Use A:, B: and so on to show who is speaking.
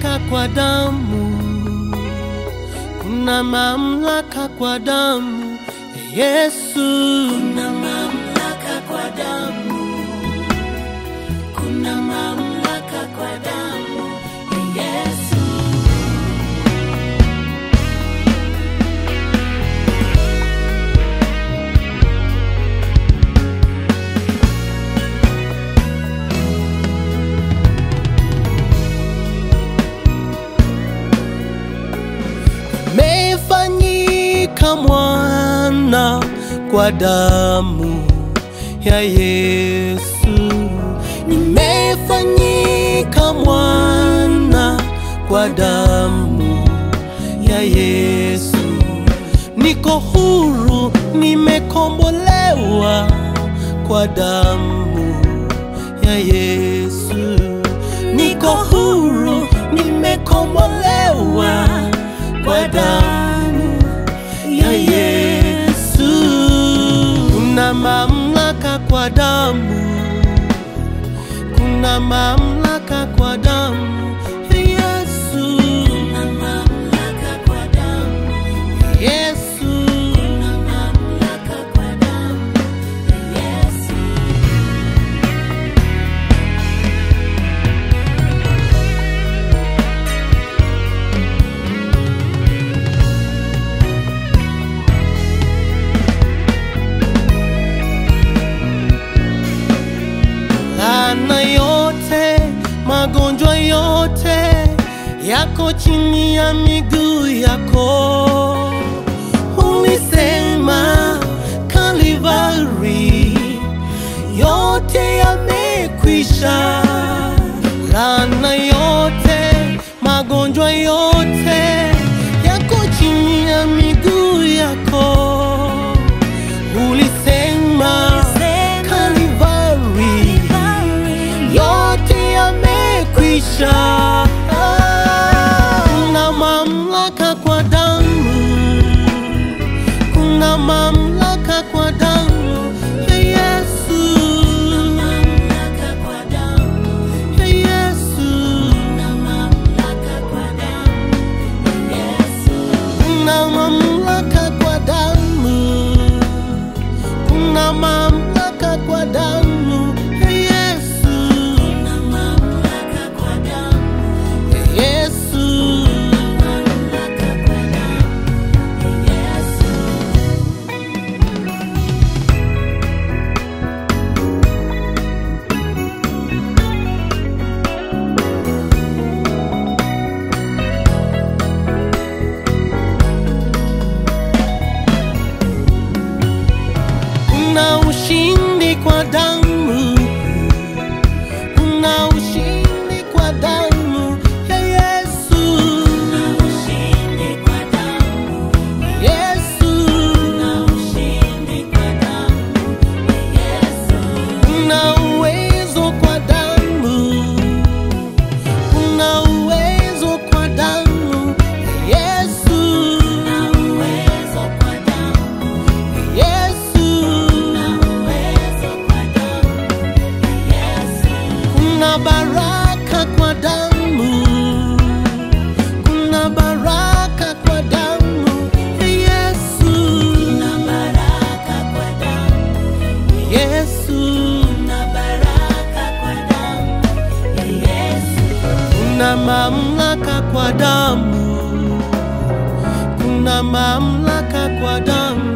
A: mamlaka kwa damu, kuna mamlaka kwa damu ya Yesu.
B: Kuna mamlaka kwa damu, kuna mamlaka kwa damu ya Yesu.
A: Amefanyika mwana kwa damu ya Yesu, nimefanyika mwana kwa damu ya Yesu, niko huru, nimekombolewa kwa damu ya Yesu, niko huru, nimekombolewa kwa damu ya Yesu. Kuna mamlaka kwa damu, kuna mamlaka kwa damu ya Yesu.
B: Kuna mamlaka kwa damu,
A: Yesu,
B: kuna mamlaka kwa damu ya Yesu.
A: laana yote, magonjwa yote yako chini ya miguu yako. Ulisema Kalivari, yote yamekwisha. Laana yote, magonjwa yote yako chini ya miguu yako. Ulisema Kalivari, yote yamekwisha. Kuna mamlaka kwa damu, kuna mamlaka kwa damu ya Yesu,
B: Mamlaka kwa damu,
A: ya Yesu.
B: kuna mamlaka kwa damu ya Yesu.
A: Kuna mamlaka kwa damu, kuna mamlaka kwa damu ya Yesu,
B: Kuna mamlaka kwa damu,
A: ya Yesu.
B: mamlaka kwa damu ya Yesu.
A: Kuna ushindi kwa damu, kuna ushindi kwa damu ya Yesu,
B: Ushindi kwa damu,
A: Yesu.
B: na ushindi kwa damu ya Yesu.
A: Kuna uwezo kwa damu, kuna uwezo kwa damu ya Yesu,
B: Na uwezo kwa damu,
A: Yesu.
B: na uwezo kwa damu ya Yesu.
A: Kuna baraka kwa damu, kuna baraka kwa damu ya Yesu,
B: Na baraka kwa damu,
A: Yesu.
B: na baraka kwa damu ya Yesu.
A: Kuna mamlaka kwa damu, kuna mamlaka kwa damu